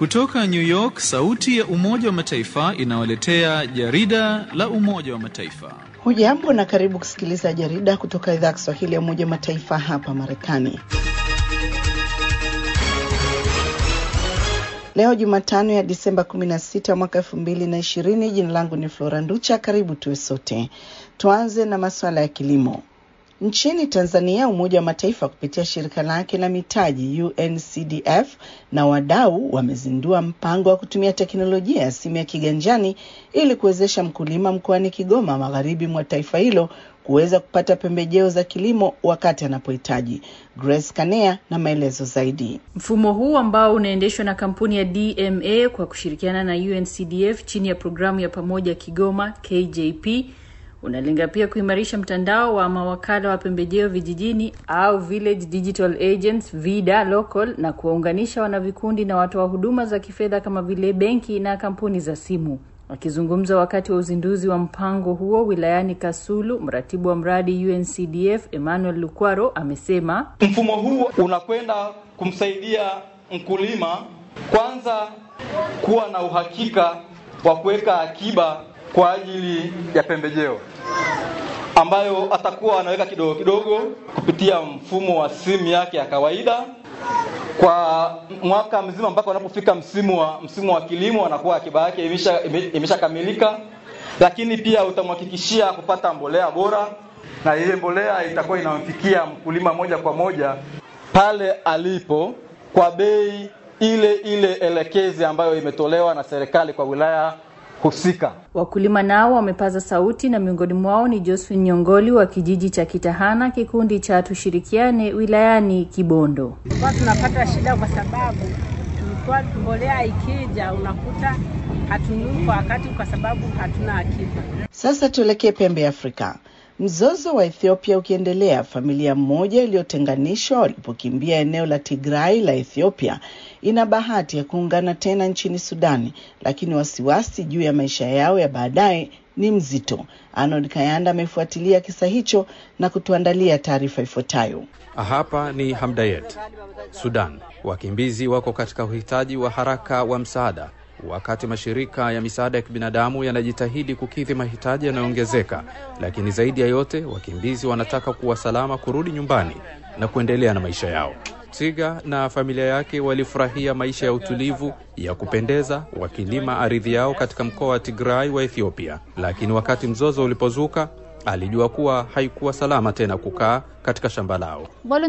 Kutoka New York, sauti ya Umoja wa Mataifa inawaletea jarida la Umoja wa Mataifa. Hujambo na karibu kusikiliza jarida kutoka idhaa ya Kiswahili ya Umoja wa Mataifa hapa Marekani. Leo Jumatano ya Disemba 16 mwaka 2020. Jina langu ni Flora Nducha. Karibu tuwe sote. Tuanze na masuala ya kilimo. Nchini Tanzania, Umoja wa Mataifa kupitia shirika lake la mitaji UNCDF na wadau wamezindua mpango wa kutumia teknolojia ya simu ya kiganjani ili kuwezesha mkulima mkoani Kigoma, magharibi mwa taifa hilo, kuweza kupata pembejeo za kilimo wakati anapohitaji. Grace Kanea na maelezo zaidi. Mfumo huu ambao unaendeshwa na kampuni ya DMA kwa kushirikiana na UNCDF chini ya programu ya pamoja Kigoma KJP unalenga pia kuimarisha mtandao wa mawakala wa pembejeo vijijini au village digital agents vida local na kuwaunganisha wanavikundi na watoa huduma za kifedha kama vile benki na kampuni za simu. Akizungumza wakati wa uzinduzi wa mpango huo wilayani Kasulu, mratibu wa mradi UNCDF Emmanuel Lukwaro amesema mfumo huu unakwenda kumsaidia mkulima kwanza kuwa na uhakika wa kuweka akiba kwa ajili ya pembejeo ambayo atakuwa anaweka kidogo kidogo kupitia mfumo wa simu yake ya kawaida kwa mwaka mzima mpaka unapofika msimu wa msimu wa kilimo, anakuwa akiba yake imeshakamilika imesha, lakini pia utamhakikishia kupata mbolea bora, na ile mbolea itakuwa inamfikia mkulima moja kwa moja pale alipo kwa bei ile ile elekezi ambayo imetolewa na serikali kwa wilaya husika. Wakulima nao wamepaza sauti na miongoni mwao ni Josephine Nyongoli wa kijiji cha Kitahana, kikundi cha Tushirikiane wilayani Kibondo. Tulikuwa tunapata shida kwa sababu tulikuwa mbolea ikija unakuta hatununui kwa wakati kwa sababu hatuna akiba. Sasa tuelekee pembe ya Afrika. Mzozo wa Ethiopia ukiendelea, familia moja iliyotenganishwa walipokimbia eneo la Tigray la Ethiopia ina bahati ya kuungana tena nchini Sudani, lakini wasiwasi juu ya maisha yao ya baadaye ni mzito. Arnold Kayanda amefuatilia kisa hicho na kutuandalia taarifa ifuatayo. Hapa ni Hamdayet, Sudan. Wakimbizi wako katika uhitaji wa haraka wa msaada wakati mashirika ya misaada ya kibinadamu yanajitahidi kukidhi mahitaji yanayoongezeka, lakini zaidi ya yote wakimbizi wanataka kuwa salama kurudi nyumbani na kuendelea na maisha yao. Tiga na familia yake walifurahia maisha ya utulivu ya kupendeza wakilima ardhi yao katika mkoa wa Tigray wa Ethiopia, lakini wakati mzozo ulipozuka alijua kuwa haikuwa salama tena kukaa katika shamba lao.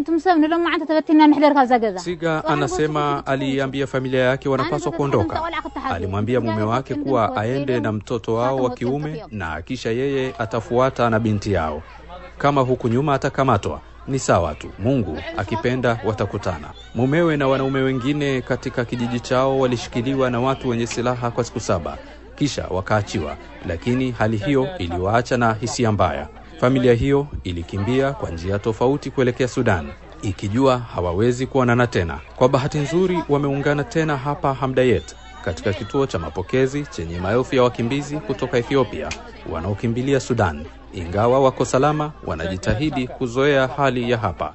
Siga anasema aliambia familia yake wanapaswa kuondoka. Alimwambia mume wake kuwa aende na mtoto wao wa kiume na kisha yeye atafuata na binti yao. Kama huku nyuma atakamatwa ni sawa tu, Mungu akipenda watakutana. Mumewe na wanaume wengine katika kijiji chao walishikiliwa na watu wenye silaha kwa siku saba kisha wakaachiwa, lakini hali hiyo iliwaacha na hisia mbaya. Familia hiyo ilikimbia kwa njia tofauti kuelekea Sudan ikijua hawawezi kuonana tena. Kwa bahati nzuri, wameungana tena hapa Hamdayet, katika kituo cha mapokezi chenye maelfu ya wakimbizi kutoka Ethiopia wanaokimbilia Sudan. Ingawa wako salama, wanajitahidi kuzoea hali ya hapa.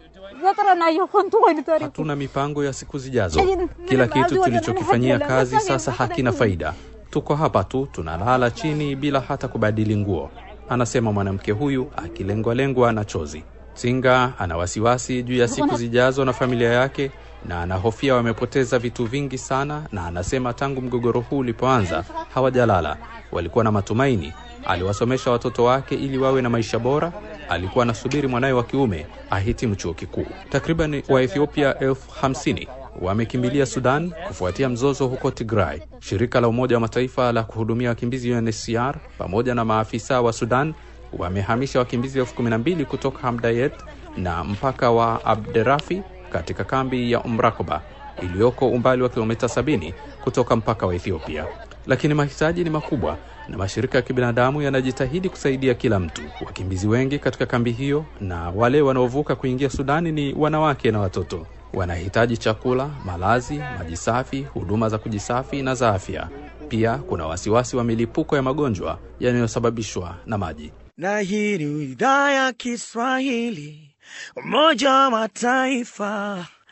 Hatuna mipango ya siku zijazo. Kila kitu tulichokifanyia kazi sasa hakina faida. Tuko hapa tu tunalala chini bila hata kubadili nguo, anasema mwanamke huyu akilengwalengwa na chozi. Singa ana wasiwasi juu ya siku zijazo na familia yake, na anahofia wamepoteza vitu vingi sana, na anasema tangu mgogoro huu ulipoanza hawajalala. Walikuwa na matumaini, aliwasomesha watoto wake ili wawe na maisha bora. Alikuwa anasubiri mwanawe wa kiume ahitimu chuo kikuu. Takriban Waethiopia elfu hamsini wamekimbilia Sudan kufuatia mzozo huko Tigray. Shirika la Umoja wa Mataifa la kuhudumia wakimbizi UNHCR pamoja na maafisa wa Sudan wamehamisha wakimbizi elfu kumi na mbili kutoka Hamdayet na mpaka wa Abderafi katika kambi ya Umrakoba iliyoko umbali wa kilomita 70 kutoka mpaka wa Ethiopia. Lakini mahitaji ni makubwa na mashirika ya kibinadamu yanajitahidi kusaidia kila mtu. Wakimbizi wengi katika kambi hiyo na wale wanaovuka kuingia Sudani ni wanawake na watoto. Wanahitaji chakula, malazi, maji safi, huduma za kujisafi na za afya. Pia kuna wasiwasi wa milipuko ya magonjwa yanayosababishwa na maji. Na hii ni idhaa ya Kiswahili, Umoja wa Mataifa,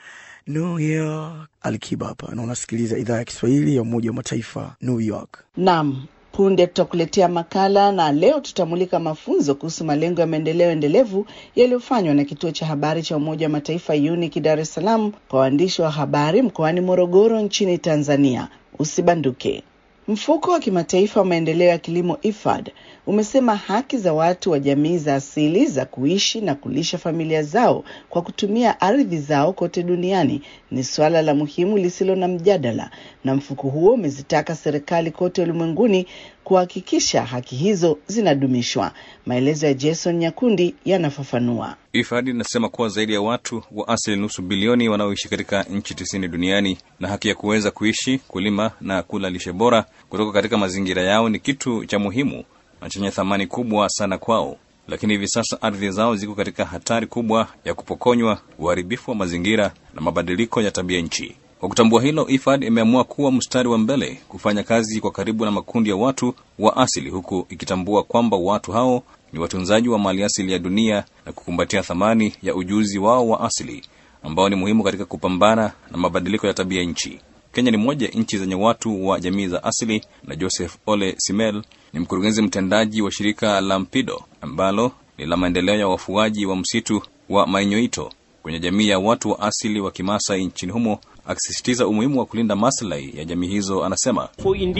New York. Alikiba hapa na unasikiliza idhaa ya Kiswahili ya Umoja wa Mataifa, New York. Naam, punde tutakuletea makala na leo tutamulika mafunzo kuhusu malengo ya maendeleo endelevu yaliyofanywa na kituo cha habari cha Umoja wa Mataifa UNIC Dar es Salaam kwa waandishi wa habari mkoani Morogoro nchini Tanzania. Usibanduke. Mfuko wa kimataifa wa maendeleo ya kilimo IFAD umesema haki za watu wa jamii za asili za kuishi na kulisha familia zao kwa kutumia ardhi zao kote duniani ni suala la muhimu lisilo na mjadala, na mfuko huo umezitaka serikali kote ulimwenguni kuhakikisha haki hizo zinadumishwa. Maelezo ya Jason Nyakundi yanafafanua. IFAD inasema kuwa zaidi ya watu wa asili nusu bilioni wanaoishi katika nchi tisini duniani na haki ya kuweza kuishi, kulima na kula lishe bora kutoka katika mazingira yao ni kitu cha muhimu na chenye thamani kubwa sana kwao, lakini hivi sasa ardhi zao ziko katika hatari kubwa ya kupokonywa, uharibifu wa mazingira na mabadiliko ya tabia nchi. Kwa kutambua hilo, IFAD imeamua kuwa mstari wa mbele kufanya kazi kwa karibu na makundi ya watu wa asili, huku ikitambua kwamba watu hao ni watunzaji wa mali asili ya dunia na kukumbatia thamani ya ujuzi wao wa asili ambao ni muhimu katika kupambana na mabadiliko ya tabia nchi. Kenya ni moja ya nchi zenye watu wa jamii za asili, na Joseph Ole Simel ni mkurugenzi mtendaji wa shirika la Mpido ambalo ni la maendeleo ya wafuaji wa msitu wa Mainyoito kwenye jamii ya watu wa asili wa Kimasai nchini humo, akisisitiza umuhimu wa kulinda maslahi ya jamii hizo. Anasema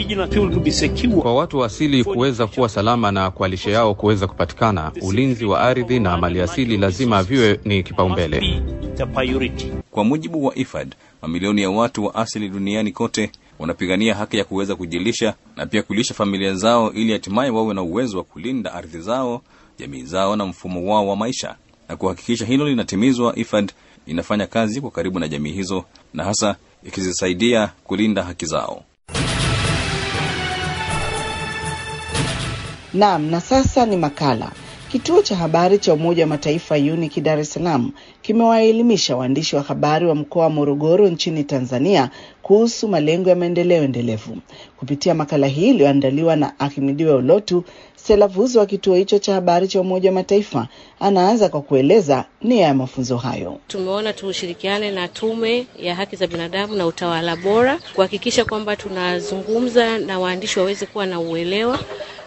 kwa watu wa asili kuweza kuwa salama na kwa lishe yao kuweza kupatikana, ulinzi wa ardhi na maliasili lazima viwe ni kipaumbele. Kwa mujibu wa IFAD, mamilioni ya watu wa asili duniani kote wanapigania haki ya kuweza kujilisha na pia kulisha familia zao ili hatimaye wawe na uwezo wa kulinda ardhi zao, jamii zao na mfumo wao wa maisha. Na kuhakikisha hilo linatimizwa, IFAD inafanya kazi kwa karibu na jamii hizo na hasa ikizisaidia kulinda haki zao. Naam, na sasa ni makala. Kituo cha habari cha Umoja wa Mataifa UNIC Dar es Salaam kimewaelimisha waandishi wa habari wa mkoa wa Morogoro nchini Tanzania kuhusu malengo ya maendeleo endelevu. Kupitia makala hii iliyoandaliwa na Ahimidiwe Olotu, Selavuzo wa kituo hicho cha habari cha Umoja wa Mataifa anaanza kwa kueleza nia ya mafunzo hayo. Tumeona tushirikiane na Tume ya Haki za Binadamu na Utawala Bora kuhakikisha kwamba tunazungumza na waandishi waweze kuwa na uelewa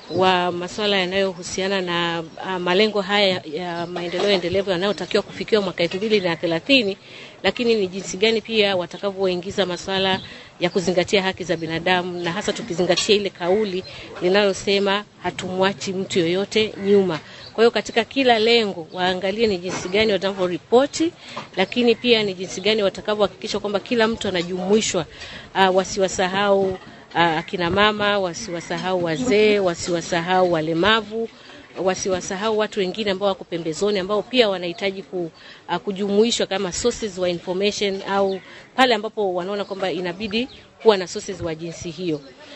wa masuala yanayohusiana na uh, malengo haya ya maendeleo endelevu yanayotakiwa kufikiwa mwaka elfu mbili na thelathini, lakini ni jinsi gani pia watakavyoingiza masuala ya kuzingatia haki za binadamu na hasa tukizingatia ile kauli linalosema hatumwachi mtu yoyote nyuma. Kwa hiyo katika kila lengo waangalie ni jinsi gani wanavyoripoti, lakini pia ni jinsi gani watakavyohakikisha kwamba kila mtu anajumuishwa, uh, wasiwasahau akina mama, wasiwasahau wazee, wasiwasahau walemavu, wasiwasahau watu wengine ambao wako pembezoni ambao pia wanahitaji ku, uh, kujumuishwa kama sources wa information au pale ambapo wanaona kwamba inabidi kuwa na sources wa jinsi hiyo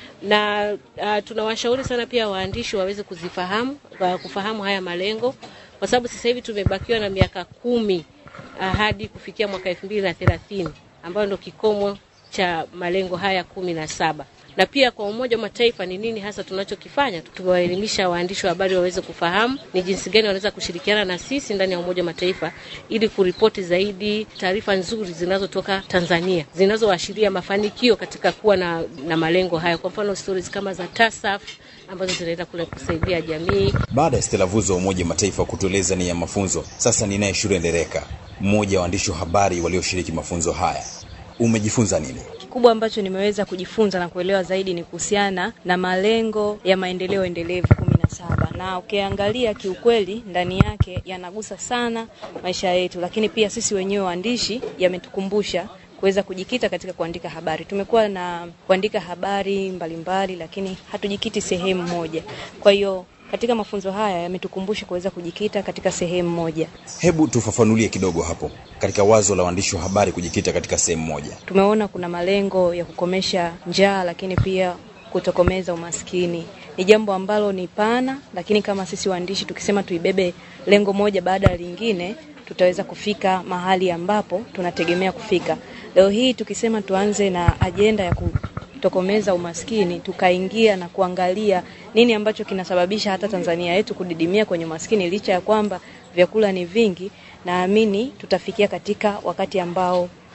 na uh, tunawashauri sana pia waandishi waweze kuzifahamu uh, kufahamu haya malengo kwa sababu sasa hivi tumebakiwa na miaka kumi uh, hadi kufikia mwaka elfu mbili na thelathini ambayo ndo kikomo cha malengo haya kumi na saba na pia kwa Umoja wa Mataifa ni nini hasa tunachokifanya. Tumewaelimisha waandishi wa habari waweze kufahamu ni jinsi gani wanaweza kushirikiana na sisi ndani ya Umoja wa Mataifa ili kuripoti zaidi taarifa nzuri zinazotoka Tanzania zinazoashiria mafanikio katika kuwa na, na malengo haya. Kwa mfano stories kama za TASAF ambazo zinaenda kule kusaidia jamii. Baada ya Stella Vuzo wa Umoja wa Mataifa kutueleza nia ya mafunzo, sasa ninaye Shure Ndereka, mmoja wa waandishi wa habari walioshiriki mafunzo haya. Umejifunza nini? Kikubwa ambacho nimeweza kujifunza na kuelewa zaidi ni kuhusiana na malengo ya maendeleo endelevu kumi na saba na ukiangalia kiukweli ndani yake yanagusa sana maisha yetu, lakini pia sisi wenyewe waandishi yametukumbusha kuweza kujikita katika kuandika habari. Tumekuwa na kuandika habari mbalimbali mbali, lakini hatujikiti sehemu moja. Kwa hiyo katika mafunzo haya yametukumbusha kuweza kujikita katika sehemu moja. Hebu tufafanulie kidogo hapo, katika wazo la waandishi wa habari kujikita katika sehemu moja. Tumeona kuna malengo ya kukomesha njaa, lakini pia kutokomeza umaskini. Ni jambo ambalo ni pana, lakini kama sisi waandishi tukisema tuibebe lengo moja baada ya lingine, tutaweza kufika mahali ambapo tunategemea kufika. Leo hii tukisema tuanze na ajenda ya kutokomeza umaskini, tukaingia na kuangalia nini ambacho kinasababisha hata Tanzania yetu kudidimia kwenye umaskini, licha ya kwamba vyakula ni vingi, naamini tutafikia katika wakati ambao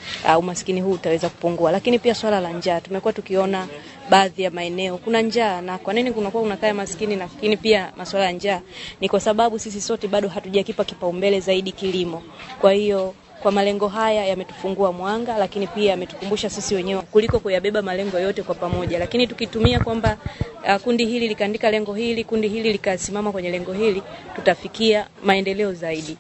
uh, umaskini huu utaweza kupungua. Lakini pia swala la njaa, tumekuwa tukiona baadhi ya maeneo kuna njaa. Na kwa nini kunakuwa kuna kaya maskini? Lakini pia masuala ya njaa ni kwa sababu sisi sote bado hatujakipa kipaumbele zaidi kilimo. Kwa hiyo kwa malengo haya yametufungua mwanga, lakini pia yametukumbusha sisi wenyewe kuliko kuyabeba malengo yote kwa pamoja. Lakini tukitumia kwamba uh, kundi hili likaandika lengo hili, kundi hili likasimama kwenye lengo hili, tutafikia maendeleo zaidi.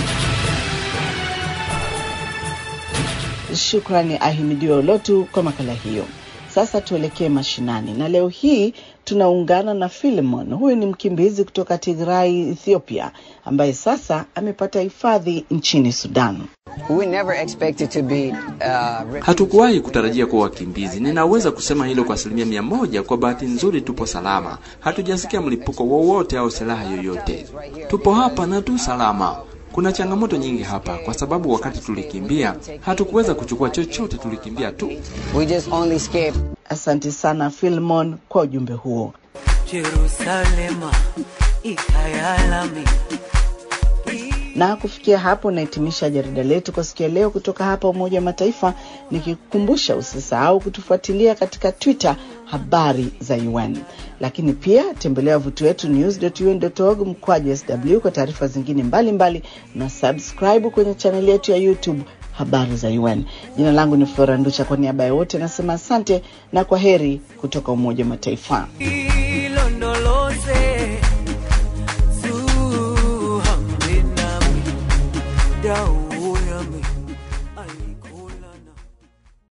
Shukrani Ahimidiwe Olotu kwa makala hiyo. Sasa tuelekee mashinani, na leo hii tunaungana na Filemon. Huyu ni mkimbizi kutoka Tigray, Ethiopia, ambaye sasa amepata hifadhi nchini Sudan. We never expected to be, uh, Hatukuwahi kutarajia kuwa wakimbizi. Ninaweza kusema hilo kwa asilimia mia moja. Kwa bahati nzuri, tupo salama, hatujasikia mlipuko wowote au silaha yoyote. Tupo hapa na tu salama. Kuna changamoto nyingi hapa kwa sababu wakati tulikimbia hatukuweza kuchukua chochote, tulikimbia tu. we just only escaped. Asante sana Filmon kwa ujumbe huo. Jerusalema ikayalami Na kufikia hapo nahitimisha jarida letu kwa siku ya leo kutoka hapa Umoja wa Mataifa, nikikukumbusha usisahau kutufuatilia katika Twitter habari za UN, lakini pia tembelea wavuti wetu news.un.org mkwaju sw kwa taarifa zingine mbalimbali mbali, na subscribe kwenye chaneli yetu ya YouTube habari za UN. Jina langu ni Flora Nducha, kwa niaba ya wote nasema asante na kwa heri kutoka Umoja wa Mataifa.